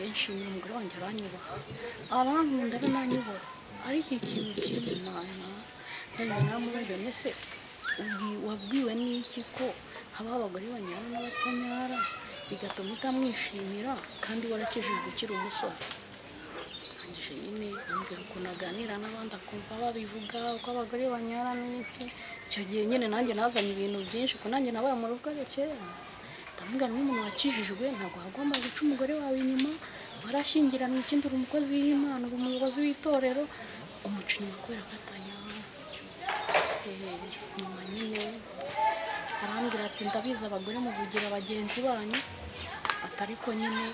yanshimye umugore wanjye aranyubaha arankunda be nanyubora ariko ikintu kimwe mwana ndabona namubajije mbese ubwi- wabwiwe n'iki ko habaho abagore banyara n'abatanyara bigatuma utamwishimira kandi warakijije gukira umusore arangije nyine ambwira ukuntu aganira n'abandi akumva babivuga uko abagore banyara n'iki icyo gihe nyine nanjye nazanye ibintu byinshi ko nanjye nabaye mu rugo kera ndamubwira nk'umuntu wakijijwe ntabwo wagomba guca umugore wawe inyuma warashyingirana ikindi uri umukozi w'imana uri umuyobozi w'itorero umuca inyuma kubera ko atanyara Eh, nyuma nyine arambwira ati ndabizi abagore muvugira bagenzi banyu atariko nyine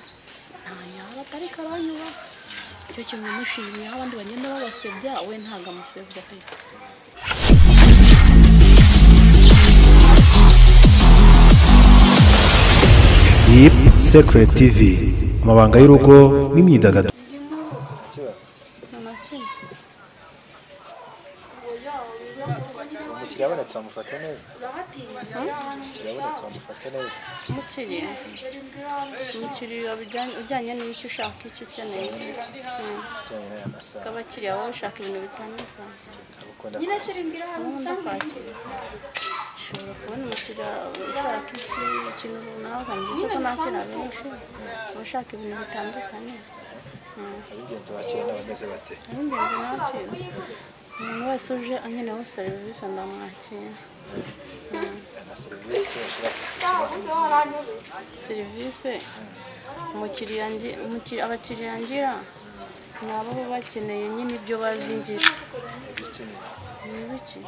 ntanyara atariko aranyubaha icyo kintu namushimiyeho abandi bagenda babasebya we ntabwo amusebya pe Deep Secret TV amabanga y'urugo n'imyidagaduro nta kimwe umukiriya abonetse wamufata neza umukiriya abonetse wamufata neza umukiriya umukiriya bijyanye- ujyanye n'icyo ushaka icyo ukeneye Mm. ujyanye n'aya masaha abakiriya baba bashaka ibintu bitandukanye abukunda ubundi kwakira ushobora kubona umukiriya ushaka iki ikintu runaka nziza ko nakira benshi abashaka ibintu bitandukanye abigenzi bakira n'abameze bate ab'ingenzi nakira umuntu wese uje ankeneyeho serivisi ndamwakira nta serivisi bashobora kugukira serivisi umukiriya ngi- umukiri- abakiriya ngira ni abo baba bakeneye nyine ibyo bazi ngira yabikeneye ni biki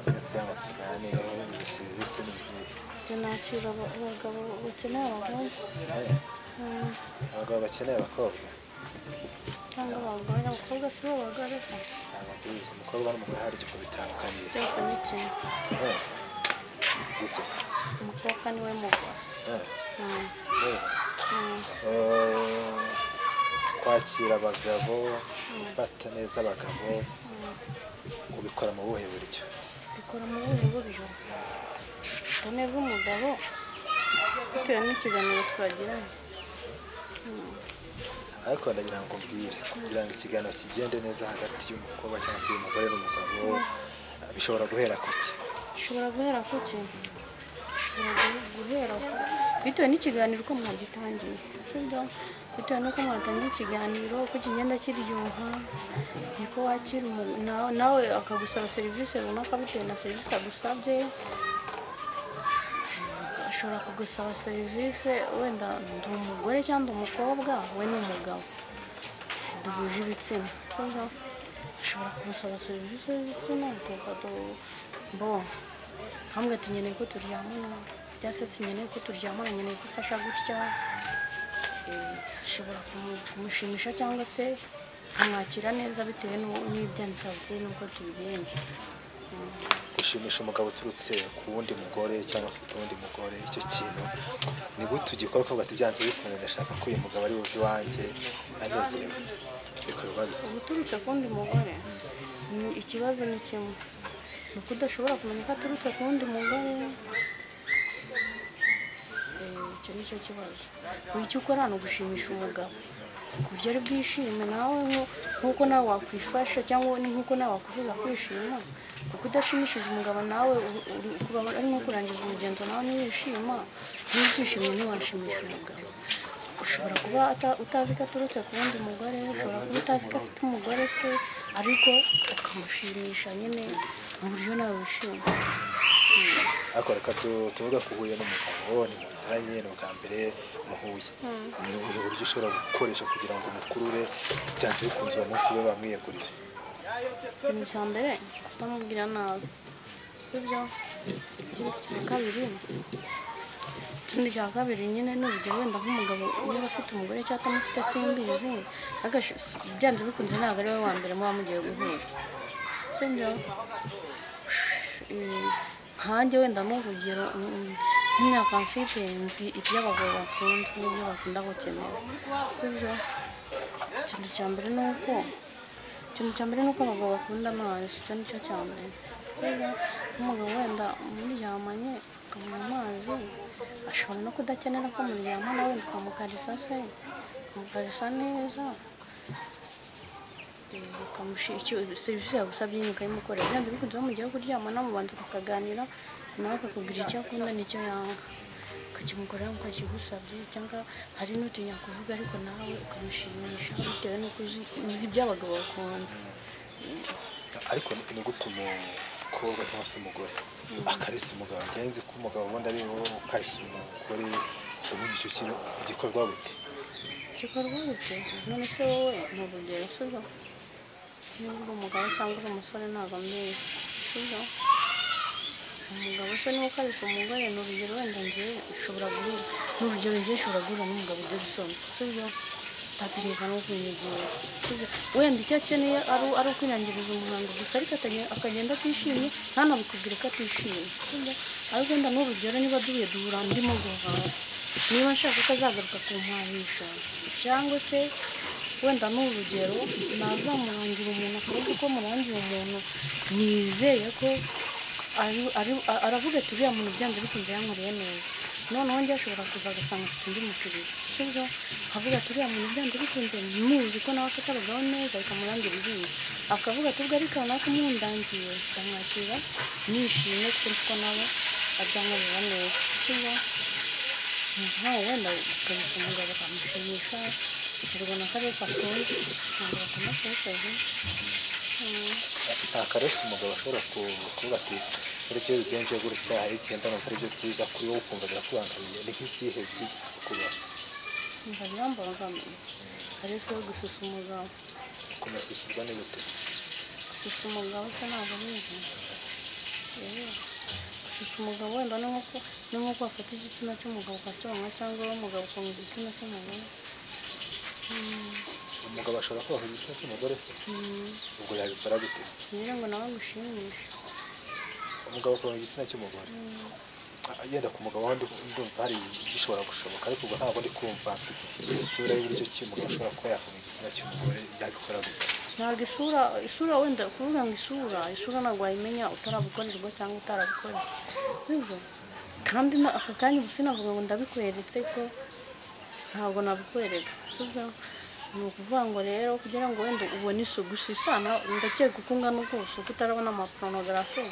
ndetse ngo tuganireho izo serivisi ni nziza njye nakira aba- abagabo bakeneye abagabo Eh, Mm. abagabo bakeneye abakobwa cyangwa abagore abakobwa si bo bagore se ntabwo mbizi umukobwa n'umugore hari igihe bitandukaniye byose ni kimwe Eh, gute umukobwa niwe mugore Eh, Mm. neza Mm. Eh, kwakira abagabo gufata neza abagabo ubikora mu buhe buryo bikora mu buhe buryo fata neza umugabo bitewe n'ikiganiro twagiranye ariko ndagira ngo mbwire kugira ngo ikiganiro kigende neza hagati y'umukobwa cyangwa se y'umugore n'umugabo ah, bishobora guhera ku ki ushobora guhera ku ki ushobora guhe- guhera ku bitewe n'ikiganiro uko mwagitangiye sibyo bitewe n'uko mwatangiye ikiganiro uko kigenda kiryoha niko wakira umuntu na- nawe akagusaba serivisi runaka bitewe na serivisi agusabye ashobora kugusaba serivisi wenda ndi umugore cyangwa ndi umukobwa we ni umugabo siduhuje ibitsina sibyo ashobora kugusaba serivisi y'ibitsina tukado bo nkambwe ati nkeneye ko turyamana cyangwa se sinkeneye ko turyamana nkeneye ko ufasha gutya Eh, ashobora kumu- kumushimisha cyangwa se amwakira neza bitewe n'u- n'ibyo ansabye n'uko tubigenje gushimisha umugabo uturutse ku wundi mugore cyangwa se ufite uwundi mugore icyo kintu ni gute ugikorwa ukavuga ati byanze bikunze ndashaka ko uyu mugabo ari buve iwanjye anezerewe bikorwa bite uturutse kundi mugore ni- ikibazo ni kimwe ni uko udashobora kumenya ko aturutse kundi mugore Eh, icyo ni cyo kibazo buri icyo ukora ni ugushimisha umugabo ku buryo ari bwishime nawe nko- nk'uko nawe wakwifasha cyangwa ni nk'uko nawe wakwifuza kwishima kuko udashimishije umugabo nawe uri- uri- kuba ari nko kurangiza umugenzo nawe ntiwishima niba utishimye ntiwashimisha umugabo ushobora kuba ata- utazi ko aturutse ku wundi mugore ushobora kuba utazi ko afite umugore se ariko ukamushimisha nyine mu buryo nawe wishima ariko reka tu- tuvuge ko uhuye n'umugabo ni muziranye ni ubwa mbere muhuye ni ubuhe buryo ushobora gukoresha kugira ngo umukurure byanze bikunze uwo munsi ube bamwiyeguriye ikintu cya mbere kutamubwira nabi sibyo ikindi cya kabiri ikindi cya kabiri nyine ni urugero wenda nk'umugabo niba afite umugore cyangwa atamufite simbizi agash- byanze bikunze ntabwo ari we wa mbere muba mugiye guhura sibyo Eh, nkanjye wenda ni urugero mm, nk'imyaka mfite nzi iby'abagabo bakunda n'ibyo bakunda gukenera sibyo ikintu cya mbere ni uko ikintu cya mbere ni uko abagabo bakunda amazi icyo ni cyo cya mbere Rero, nk'umugabo wenda muryamanye akabona amazi ashobora no kudakenera ko muryama nawe ukamukarisa se ukamukarisa neza serivisi yagusabye nyine ukayimukorera byanze bikunze bamujyaho kuryama namubanza kukaganira nawe akakubwira icyo akunda n'icyo yanga ukakimukorera ukakigusabye cyangwa hari n'utinya kuvuga ariko nawe ukamushimisha bitewe n'uko uzi uzi ibyo abagabo bakunda ariko ni ni gute umukobwa cyangwa se umugore akarisa umugabo njya nzi ko umugabo ubundi ari wowe ukarisa umugore ubundi icyo kintu igikorwa gute gikorwa gute none se wowe ni urugero sibyo niba uri umugabo cyangwa uri umusore ntabwo mbizi sibyo umugabo se niba ukarisa umugore ni urugero wenda ngewe ushobora guhura ni urugero ngewe ushobora guhura n'umugabo ugira isoni sibyo utategeka no kwinyegera sibyo wenda icyo akeneye ari ari ukwinangiriza umuhango gusa ariko atanye- akagenda atishimye ntanabikubwire ko atishimye sibyo ariko wenda ni urugero niba duhuye duhura ndimo guhaha niba nshaka ko azagaruka kumpahisha cyangwa se wenda ni urugero nazamurangira umuntu akavuga ko murangiye umuntu nizeye ko ari- ari- aravuga ati uriya muntu byanze bikunze yankoreye neza noneho njye ashobora kuza agasanga afite undi mukiriya sibyo akavuga ati uriya muntu byanze bikunze muzi ko nawe afite abagabo neza bikamurangira iryinyo akavuga ati ubwo ariko nawe kumwundangiye ndamwakira nishimye kuko nzi ko nawe abyankorera neza sibyo nkawe wenda ukarisa umugabo ukamushimisha ukirwa na karesi akunze ntabwo bakunda kuwusoza nta karesi umugabo ashobora ku- kuvuga ati uretse iyo bigenze gutya hari igihe ndumva ari byo byiza kuri wowe ukumva birakubangamiye ni nk'izihe byigeze kukubaho nkumva birambangamiye karesi yo gususa umugabo kumusisirwa ni gute gususa umugabo se ntabwo bizi Yewe. gususa umugabo wenda ni nko ku- ni nko wafata igitsina cy'umugabo ukacyonka cyangwa wowe umugabo ukunga igitsina cy'umugabo umugabo ashobora kubaho igitsina cy'umugore se ubwo yabikora gute se kugira ngo nawe agushimishe umugabo akora igitsina cy'umugore Ah, yenda ku mugabo wundi ndumva hari bishobora gushoboka ariko ubwo ntabwo ndi kumva iyo sura y'uburyo ki umugabo ashobora kuba yakora igitsina cy'umugore yabikora gute ntabwo isura isura wenda kuvuga ngo isura isura ntabwo wayimenya utarabikorerwa cyangwa utarabikorera sibyo kandi na- aka kanya ubu sinavuga ngo ndabikweretse ko ntabwo nabikwereka sibyo ni ukuvuga ngo rero kugira ngo wenda ubone isuku usisana ndakeka uko ungana kose uko utarabona amapornogarafi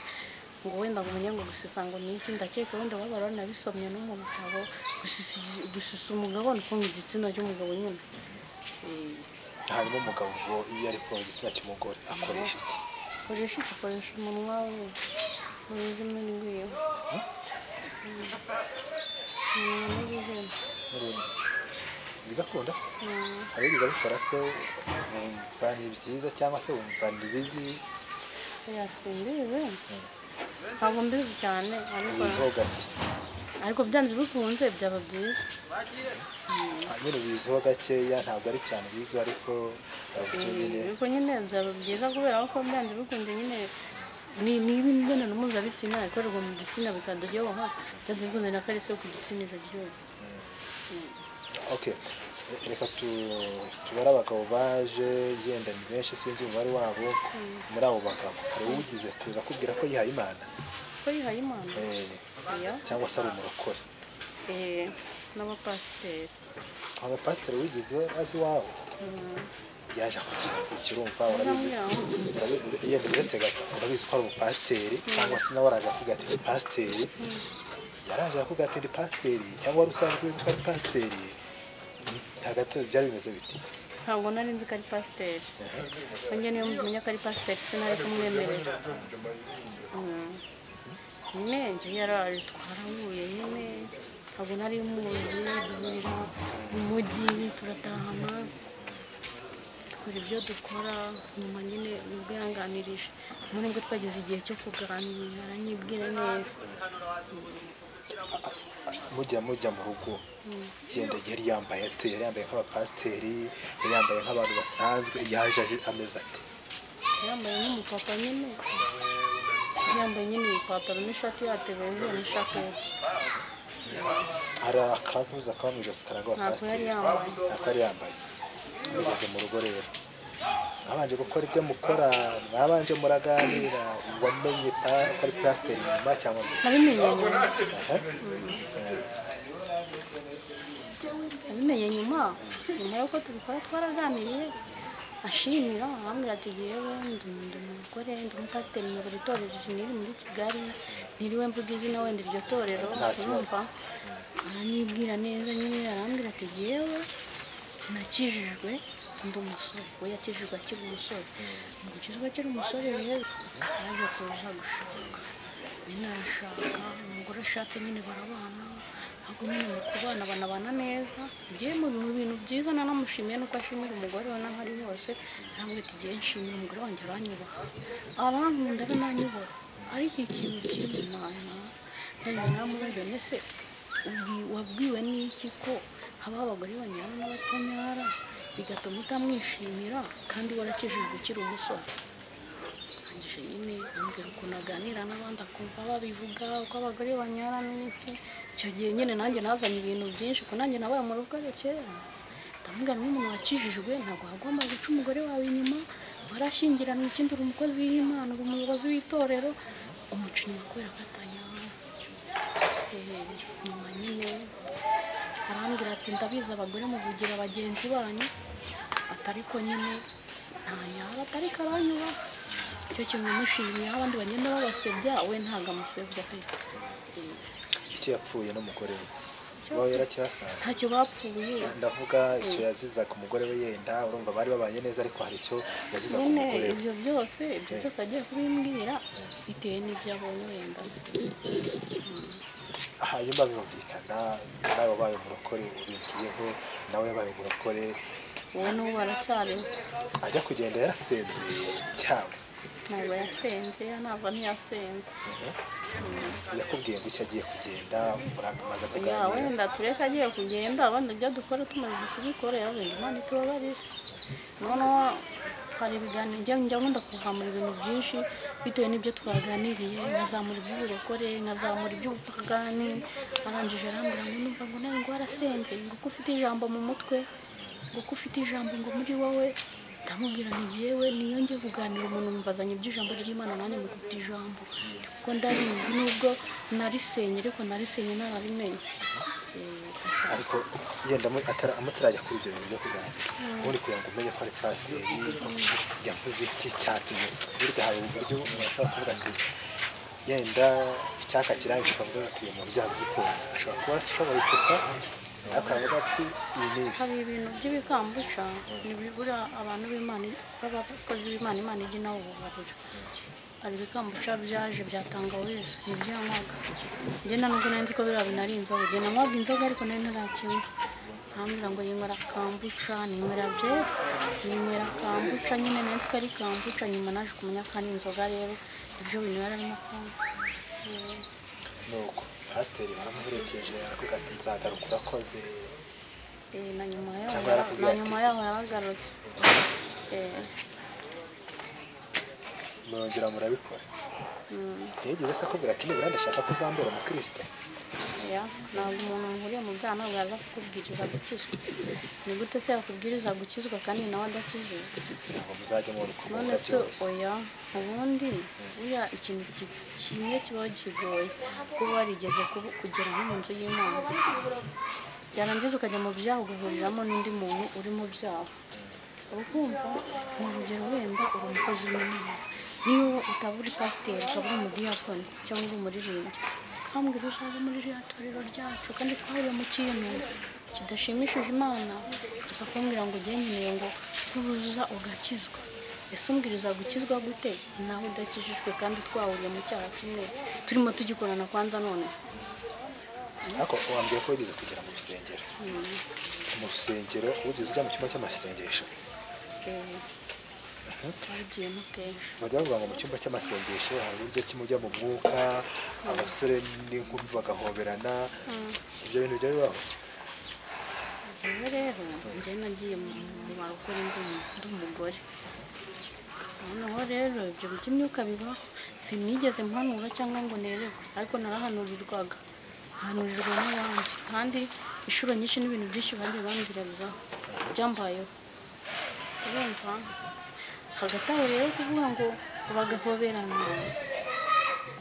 ngo wenda ngo umenye ngo gusisa ngo ni iki ndakeka wenda waba waranabisomye no mu bitabo gusisa igi- gusisa umugabo ni ukumva igitsina cy'umugabo nyine Eh, hanyuma umugabo ngo iyo ari kubaho igitsina cy'umugore akoresha iki koresha ukoresha umunwa we ururimi rwiwe umuntu w'ihene n'urundi bigakunda se hari ugize abikora se wumva ni byiza cyangwa se wumva ni bibi yasimbiwe ntabwo mbizi cyane ariko biziho gake ariko byanze bikunze byaba byiza Ah, nyine biziho gakeya ntabwo ari cyane bizi ariko hari uburyo nyine ariko nyine byaba byiza kubera ko byanze bikunze nyine ni ni imibonano mpuzabitsina ikorerwa mu gitsina bikaduryoha byanze bikunze na karisi yo ku gitsina iraryoha ok reka tu- tubare abagabo baje yenda ni benshi sinzi umubare wabo muri abo bagabo hari uwugize kuza akubwira ko yihaye imana ko yihaye imana Eh, oya cyangwa se ari umurokore eh, n'abapasiteri abapasiteri wigize azi iwabo yaje akubwira ngo ikirumva urabizi urabi- ura- yenda uretse gato urabizi ko ari umupasiteri cyangwa se nawe araje akubwira ati ni pasiteri yaraje akubwira ati ni pasiteri cyangwa wari usanzwe uzi ko ari pasiteri hagati byari bimeze biti ntabwo nari nzi ko ari pasiteri Ehe. nanjye niyo mumenye ko ari pasiteri sinari kumwemerera Mm. nyine njye yaraje twarahuye nyine ntabwo nari muzi duhurira mu mujyi turatahana dukora ibyo dukora nyuma nyine nibwo yanganirije nyuma nibwo twageze igihe cyo kuganira aranyibwira neza mujya mujya mu rugo yenda yari yambaye ate yari yambaye nk'abapasiteri yari yambaye nk'abantu basanzwe yaje aje ameze ati yambaye nk'umupapa nyine yambaye nyine ipantaro n'ishati yatebeje n'ishaketi hari akantuza kaba mu ijosi karanga Ntabwo yari abapasiteri yambaye. ntabwo yari yambaye mugeze mu rugo rero mwabanje gukora ibyo mukora mwabanje muraganira wamenye pa- ko ari pasiteri nyuma cyangwa mbere nabimenye nyuma Aha. nabimenye nyuma nyuma y'uko tubikora twaraganiriye ashimira arambwira ati yewe ndi ndi umugore ndi umupasiteri nyoboye itorero niri muri kigali ntiriwe mvuga izina wenda iryo torero Nta kibazo. urumva aranibwira neza nyine arambwira ati yewe nakijijwe ndi umusore we yakijijwe akiri umusore mu gukizwa akiri umusore rero yaje kuza gushaka nyine arashaka umugore ashatse nyine barabana ahubwo nyine mu kubana banabana neza byewe mu bintu- bintu byiza nanamushimiye nuko ashimira umugore we n'aho ari hose arambwira ati igihe nshimira umugore wanjye aranyubaha arankunda be nanyubora ariko ikintu kimwe mana ndabona namubajwe mbese ubwi- wabwiwe n'iki ko haba abagore banyara n'abatanyara bigatuma utamwishimira kandi warakijijwe ukiri umusore ndangije nyine ambwira ukuntu aganira n'abandi akumva babivuga uko abagore banyara n'iki icyo gihe nyine nanjye nazanye ibintu byinshi kuko nanjye nabaye mu rugo kera ndamubwira nk'umuntu wakijijwe ntabwo wagomba guca umugore wawe inyuma warashyingirana ikindi uri umukozi w'imana uri umuyobozi w'itorero umuca inyuma kubera ko atanyara Eh, nyuma nyine arambwira ati ndabizi abagore muvugira bagenzi banyu atariko nyine nta nyaba atariko aranyubaha icyo kintu namushimiye aho abandi bagenda babasebya we ntabwo amusebya pe icyo yapfuye n'umugore we wawe yaracyasanze ntacyo bapfuye ndavuga icyo yazizaga umugore we yenda urumva bari babanye neza ariko hari icyo yazizaga nyine umugore we ibyo byose ibyo byose agiye kubimbwira bitewe n'ibyo abonye wenda hanyuma birumvikana nawe wabaye umurokore ubimbiyeho nawe yabaye umurokore wowe n'ubu baracyariho ajya kugenda yarasinziye cyane ntabwo yasenze ntabwo ntiyasenze yakubwiye ngo icyo agiye kugenda muramaze ya kuganira wenda tureka agiye kugenda abandi ibyo dukora tumaze kubikorera wenda imana itubabarire noneho hari ibiganiro njya njya nkunda kuzamura ibintu byinshi bitewe n'ibyo twaganiriye nkazamura iby'uburokore nkazamura iby'ubupagani arangije arambwira ngo numva ngo nawe ngo warasenze ngo ko ufite ijambo mu mutwe ngo ko ufite ijambo ngo muri wowe ndamubwira ngo njyewe niyo njye kuganira umuntu mbazanye iby'ijambo ry'imana nanjye mufite ijambo kuko ndarizi nubwo narisenye ariko narisenye narabimenye Eh, ariko yenda amu- atara- amutarajya kuri ibyo bintu byo kuganira ubundi kugira ngo umenye ko ari pasiteri yavuze iki cyatumye burya hari uburyo umuntu ashobora kuvuga ati yenda icyaka kirangije ukavuga ati uyu muntu byanze bikunze ashobora kuba ashoboye icupa akavuga ati ibi ni ibi hari ibintu by'ibikambuca ntibibura abantu b'imana b'abakozi b'imana imana ijya inabubarira hari ibikambuca byaje byatanga wese ntibyanywaga ngenda nubwo nari nzi ko biriya binari inzoga ngenda nywaga inzoga ariko nari ntarakinywa arambwira ngo yinywera kambuca ninywera byeri yinywera kambuca nyine nari nzi ko ari kambuca nyuma naje kumenya ko ari inzoga rero ibyo bintu yari arimo kunywa ni uko pasiteri baramuherekeje aravuga ati nzagaruka urakoze Eh, na nyuma Cyangwa yaho yarakubwiye na ati- nyuma yaho yaragarutse Eh, murongera murabikora ntiyigeze se akubwira ati nibura ndashaka ko uzambura umukristo Ya, ntabwo umuntu nkuriye mu byaha ntabwo yaza kukubwiriza gukizwa ni gute se yakubwiriza gukizwa kandi nawe adakijijwe kugira ngo muzajye mubikora none se byose oya ubundi buriya ikintu ki- kimwe kiba kigoye kuba warigeze kubu- kugera nko mu nzu y'imana byarangiza ukajya mu byaha ugahuriramo n'undi muntu uri mu byaha uba ukumva ni urugero wenda uri umukozi w'imana niyo utaba uri pasiteri ukaba uri umudiyakoni cyangwa uri umuririmbyi ukambwira uzaze muri ririya torero ryacu kandi twahuriye mu kintu kidashimishije imana ukaza kumbwira ngo ugendeye ngo nuza ugakizwa ese umbwiriza gukizwa gute nawe udakijijwe kandi twahuriye mu cyaha kimwe turimo tugikorana kwanza none ariko wambwiye ko wigeze kugera mu rusengero mu rusengero ugeze ujya mu cyumba cy'amasengesho eh, twabigiyemo kenshi bajya bavuga ngo mu cyumba cy'amasengesho hari uburyo kimwe ujya mu mwuka abasore n'inkumi bagahoberana ibyo bintu bijya bibaho Njyewe rero njyewe nagiye mu mu barokore ndi umu- ndi umugore noneho rero ibyo by'imyuka bibaho sinigeze mpanura cyangwa ngo nerekwe ariko narahanurirwaga hanurirwa n'abandi kandi inshuro nyinshi n'ibintu byinshi bagiye bambwira bibaho byambayeho urumva hagati aho rero kuvuga ngo bagahoberana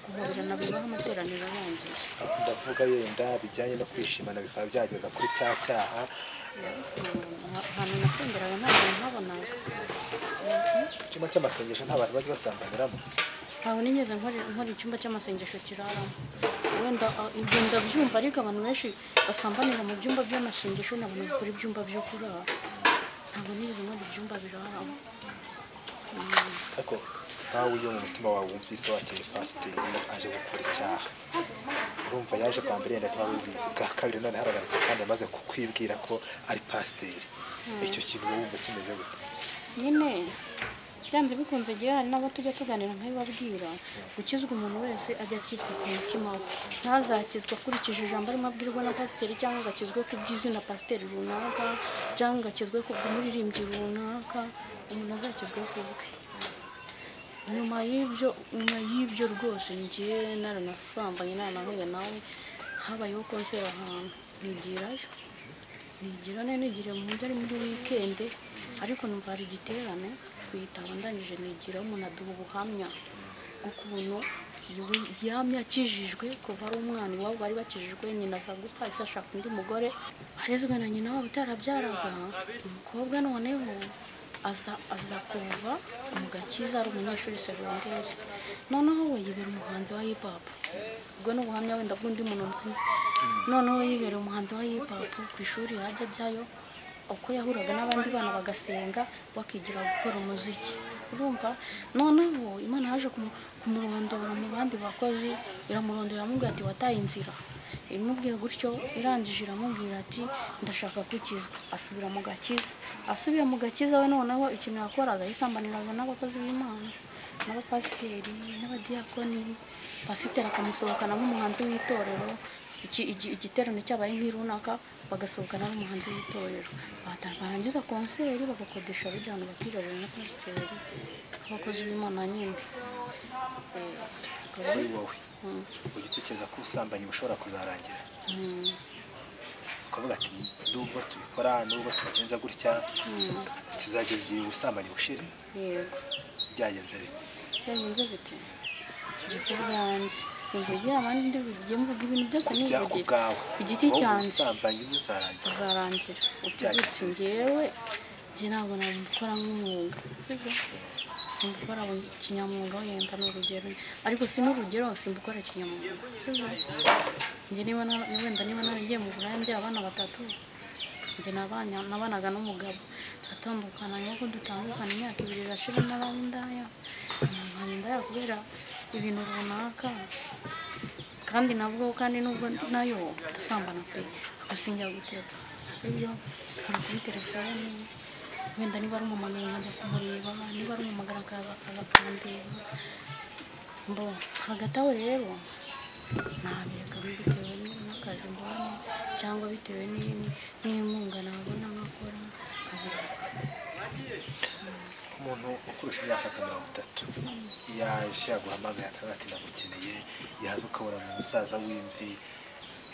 guhoberana bibaho amateraniro arangije aho ndavuga yenda bijyanye no kwishimana bikaba byageza kuri cya cyaha ahantu nasengeraga nta bantu ntabonaga icyumba cy'amasengesho nta bantu bajya basambaniramo ntabwo nigeze nkora nkora icyumba cy'amasengesho kiraramo wenda ah, ibyo ndabyumva ariko abantu benshi basambanira mu byumba by'amasengesho ntabona bakora ibyumba byo kurara ntabwo nigeze nkora ibyumba biraramo ariko nkawe iyo mu mutima wawe wumvise wakeye pasiteri aje gukora icyaha urumva yaje bwa mbere yenda ntiwabibizi bwa kabiri none haragarutse kandi amaze kukwibwira ko ari pasiteri icyo kintu wowe wumva kimeze gute nyine byanze bikunze igihe hari n'abo tujya tuganira nk'abibabwira gukizwa umuntu wese ajya akizwa ku mutima we ntazakizwa akurikije ijambo arimo abwirwa na pasiteri cyangwa ngo akizwe ku bw'izina pasiteri runaka cyangwa ngo akizwe ku bw'umuririmbyi runaka umuntu azakizwe ku bwe nyuma y'ibyo nyuma y'ibyo rwose ngiye naranasambanye naranahuye nawe habayeho konseri ahantu nigirayo nigira none nigira mu mujyi ari muri wikende ariko numva hari igiterane kuyitaba ndangije nigira umuntu aduha ubuhamya bw'ukuntu yewe yamye akijijwe kuva ari umwana iwabo bari bakijijwe nyina aza gupfa ese ashaka undi mugore arezwe na nyina wabo utarabyaraga umukobwa noneho aza aza kuva mu gakiza ari umunyeshuri segonderi noneho we yibera umuhanzi wa hip hop ubwo ni ubuhamya wenda bw'undi muntu nzanye noneho yibera umuhanzi wa hip hop ku ishuri yajya ajyayo uko yahuraga n'abandi bana bagasenga bakigira gukora umuziki urumva noneho imana yaje kumu- kumurondora mu bandi bakozi iramurondora iramubwira ati wataye inzira imubwiye gutyo irangije iramubwira ati ndashaka gukizwa asubira mu gakiza asubiye mu gakiza we noneho ikintu yakoraga yisambaniraga n'abakozi b'imana n'abapasiteri n'abadiyakoni pasiteri akamusohokana nk'umuhanzi w'itorero iki- iki- igiterane cyabaye nk'irunaka bagasohokana n'umuhanzi w'itorero Bata- barangiza konseri bagakodesha bijyana bakirarira na pasiteri abakozi b'imana nyine Eh, akaba kuri ari- wowe Mm. ujya utekereza ko ubusambanyi bushobora kuzarangira Mm. ukavuga ati nubwo tubikora nubwo tubigenza gutya tuzageza igihe ubusambanyi bushira yego byagenze bite byagenze bite njye ku bwanjye sinzegera abandi ndi bujye mvuga ibintu byose bya ku nivugira bwawe ku giti wowe cyanjye ubusambanyi buzarangira uzarangira Byagenze uti bite? ngewe njye ntabwo nabikora nk'umwuga sibyo simbukora kinyamwuga wenda ni urugero ariko si n'urugero simbukora kinyamwuga sibyo njye niba na- wenda niba naragiye mu buraya mbyaye abana batatu njye nabanya- nabanaga n'umugabo turatandukana nkuko dutandukana imyaka ibiri irashira naba indaya nkaba indaya kubera ibintu runaka kandi nabwo kandi nubwo ndi nayo dusambana pe gusa njya guteka ibyo nkora kuri telefone wenda niba ari umumagara nkajya kumureba niba ari umumagara akaza akaza akandeba mbo hagati aho rero nabireka bitewe n'akazi mbona cyangwa bitewe ni- n'inkunga nabona nkakora nkabireka umuntu ukurusha imyaka nka mirongo itatu yaje yaguhamagaye akavuga ati ndagukeneye yaza ukabona mu musaza w'imvi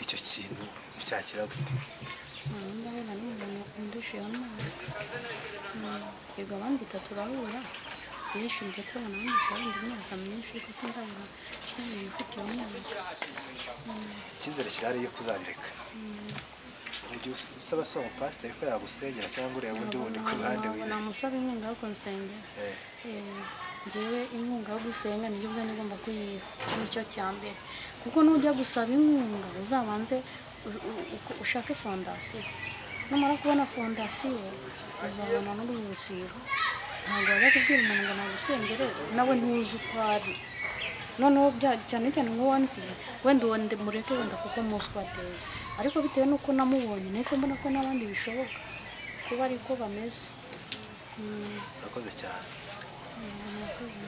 icyo kintu ucyakira gute ubu ngubu na n'umuntu undushijeho amazi yego abandi turahura benshi ndetse banandika wenda imyaka myinshi ariko sinzabona nk'umuntu ufite iyo myaka icyizere kirahari yo kuzabireka mu gihe us- usaba se uwo mupasiteri ko yagusengera cyangwa ureba undi wundi ku ruhande wiwe namusaba inkunga yo kunsengera Eh, Eh, njyewe inkunga yo gusenga nibyo ubwanjye ngomba kuyiha nicyo cya mbere kuko nujya gusaba inkunga uzabanze u- u- uko- ushake fondasiyo numara kubona fondasiyo uzabona n'urwibusiro ntabwo wajya kubwira umuntu ngo nagusengere nawe ntuzi uko ari noneho bya- cyane cyane nko wansi wenda uwo ndi- mureke wenda kuko muzi uko ateye ariko bitewe n'uko namubonye nahise mbona ko n'abandi bishoboka kuba ariko bameze Mm, urakoze cyane murakoze.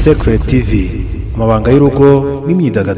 Secret TV amabanga y'urugo n'imyidagaduro